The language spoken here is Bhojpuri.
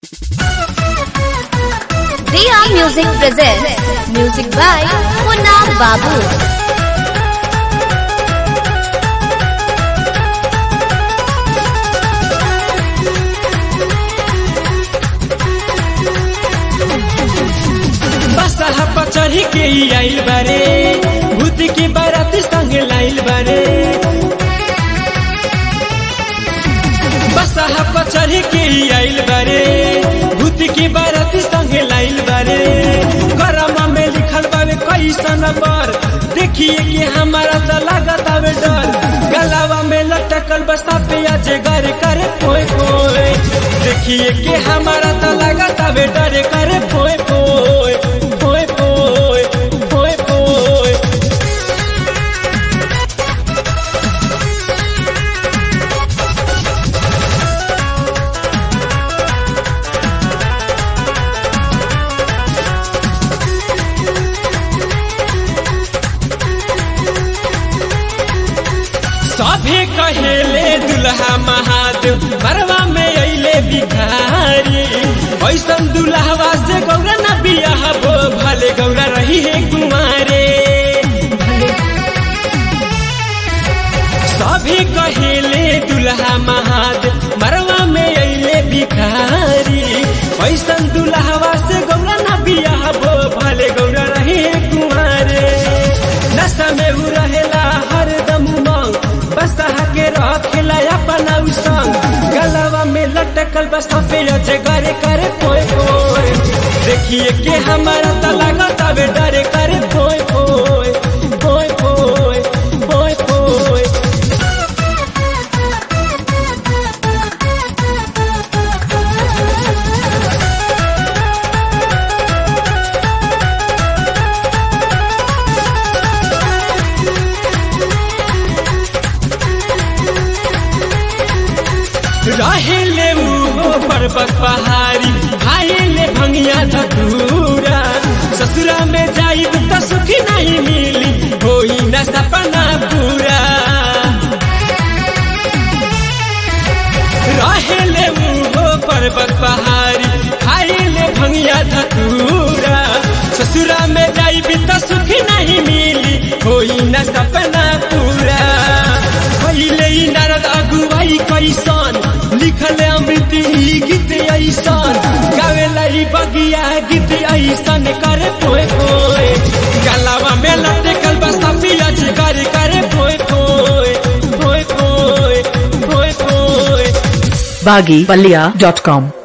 Diya Music presents music by Munna Babu. बसहा पचढ़ी के ई आइल बारे भूत की बारात संग लाइल बारे बसहा पचढ़ी के ई आइल बारे भूत की बारात संग लाइल बारे करम में लिखल बावे कैसन पर देखिए कि हमारा तो लागत आवे डर गलावा में लटकल बसा पे अजे गर करे पोए पोए देखिए कि हमारा तो लागत आवे डर करे पोए पोए पोए पोए पोए पोए सभे कहेले दुल्हा महादेव मरवा में अइले भिखारी ऐसन दुल्हवा से गौरा न बियाह बो भले गौरा रही है कुमारे सभी कहेले दुल्हा महादेव मरवा में अइले भिखारी ऐसन दुल्हवा से गौरा न बियाह बो भले गौरा रही है कुमारे नशा में उ रहेला हरदम उमंग बसहा के रखेला अपना उ संग गलवा में लटकल बसा पे अजे करे करे पोए पोए देखिए के हमारा त लागत आवे डरे करे पोए पोए पोए पोए पोए पोए रहेले उ पर्वत पहाड़ी खाएले भंगिया धतूरा ससुरा में जाइब त सुखी नहीं मिली होई न सपना पूरा रहेले उ पर्वत पहाड़ी खाएले भंगिया धतूरा ससुरा में जाइब त सुखी नहीं मिली होई न सपना पूरा पहिले ही नारद अगुवाई कैसन लिखले अमृत ही गीत ऐसन गावेला ही बगिया गीत ऐसन करे पोए पोए गलावा में लटकल बसा पियाज करे करे पोए पोए पोए पोए पोए पोए baggypalia.com